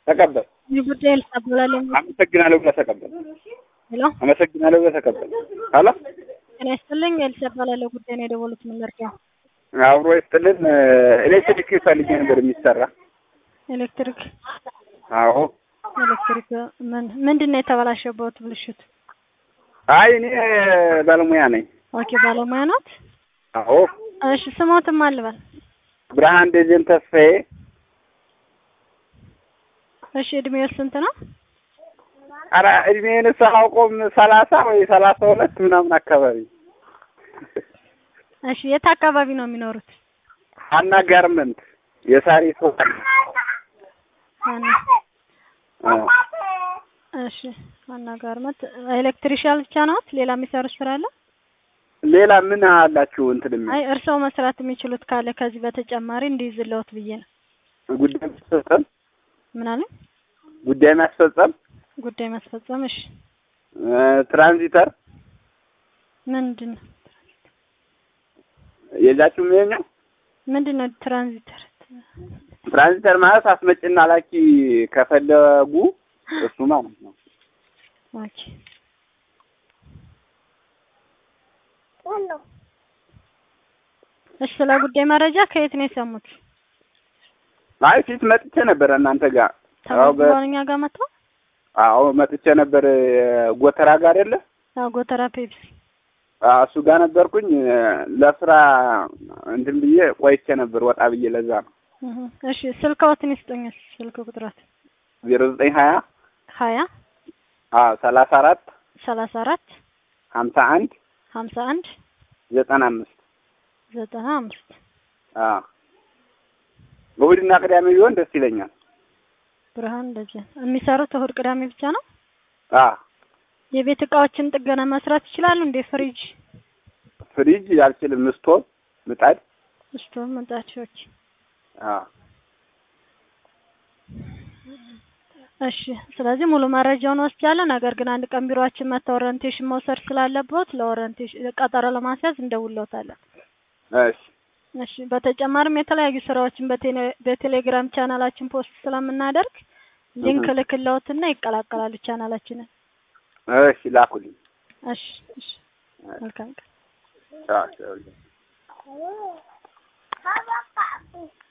ተቀበል። ይህ ጉዳይ ልታበላለኝ አመሰግናለሁ ብለህ ተቀበል። ሄሎ አመሰግናለሁ ብለህ ተቀበል። ሄሎ ጤና ይስጥልኝ። ኤልሳ እባላለሁ። ጉዳይ ነው የደወሉት። ምን ልርዳው? አብሮ ይስጥልን። ኤሌክትሪክ ፈልጌ ነበር የሚሰራ። ኤሌክትሪክ አዎ። ኤሌክትሪክ ምን ምንድን ነው የተበላሸበት ብልሽት? አይ እኔ ባለሙያ ነኝ። ኦኬ ባለሙያ ናት። አዎ። እሺ ስሞትም አልበል። ብርሃን ደጀን ተስፋዬ እሺ እድሜው ስንት ነው? ኧረ እድሜን ሳላውቀውም ሰላሳ ወይ ሰላሳ ሁለት ምናምን አካባቢ እሺ የት አካባቢ ነው የሚኖሩት? ሀና ጋርመንት የሳሪ ሰው ዋና እሺ ዋና ጋርመንት ኤሌክትሪሻል ብቻ ናት? ሌላ የሚሰሩት ስራ አለ? ሌላ ምን አላችሁ? እንትን የሚል አይ እርስዎ መስራት የሚችሉት ካለ ከዚህ በተጨማሪ እንዲይዝልዎት ብዬ ነው። ጉዳይ ማስፈጸም ምን አለ? ጉዳይ ማስፈጸም ጉዳይ ማስፈጸም። እሺ ትራንዚተር ምንድን ነው የላችሁም? ይኸኛው ምንድን ነው ትራንዚተር? ትራንዚተር ማለት አስመጭና ላኪ ከፈለጉ እሱ ማለት ነው። ኦኬ እሺ ስለ ጉዳይ መረጃ ከየት ነው የሰሙት? አይ ፊት መጥቼ ነበር እናንተ ጋር አዎ በ- ተመዝግበው እኛ ጋር መጥተው? አዎ መጥቼ ነበር ጎተራ ጋር አይደለ? አዎ ጎተራ ፔፕሲ። አዎ እሱ ጋር ነበርኩኝ ለስራ እንትን ብዬ ቆይቼ ነበር ወጣ ብዬ ለዛ ነው። እህ እሺ ስልክዎትን ይስጡኝ። ስልክ ቁጥራት ዜሮ ዘጠኝ ሀያ ሀያ አዎ ሰላሳ አራት ሰላሳ አራት ሀምሳ አንድ ሀምሳ አንድ ዘጠና አምስት ዘጠና አምስት አዎ እሑድና ቅዳሜ ቢሆን ደስ ይለኛል። ብርሃን ደጀን የሚሰሩት እሑድ ቅዳሜ ብቻ ነው። አዎ የቤት እቃዎችን ጥገና መስራት ይችላሉ እንዴ? ፍሪጅ፣ ፍሪጅ አልችልም። ስቶቭ፣ ምጣድ ስቶቭ፣ ምጣዶች። አዎ እሺ ስለዚህ ሙሉ መረጃውን ወስጃለሁ። ነገር ግን አንድ ቀን ቢሮአችን መጥተው ኦሪንቴሽን መውሰድ ስላለበት ለኦሪንቴሽን ቀጠሮ ለማስያዝ እንደውልዎታለን። እሺ እሺ በተጨማሪም የተለያዩ ስራዎችን በቴሌ- በቴሌግራም ቻናላችን ፖስት ስለምናደርግ ሊንክ እህ። ልክልዎትና ይቀላቀላሉ ቻናላችንን። እሺ ላኩልኝ። እሺ እሺ መልካም ቀን። ቻው ቻው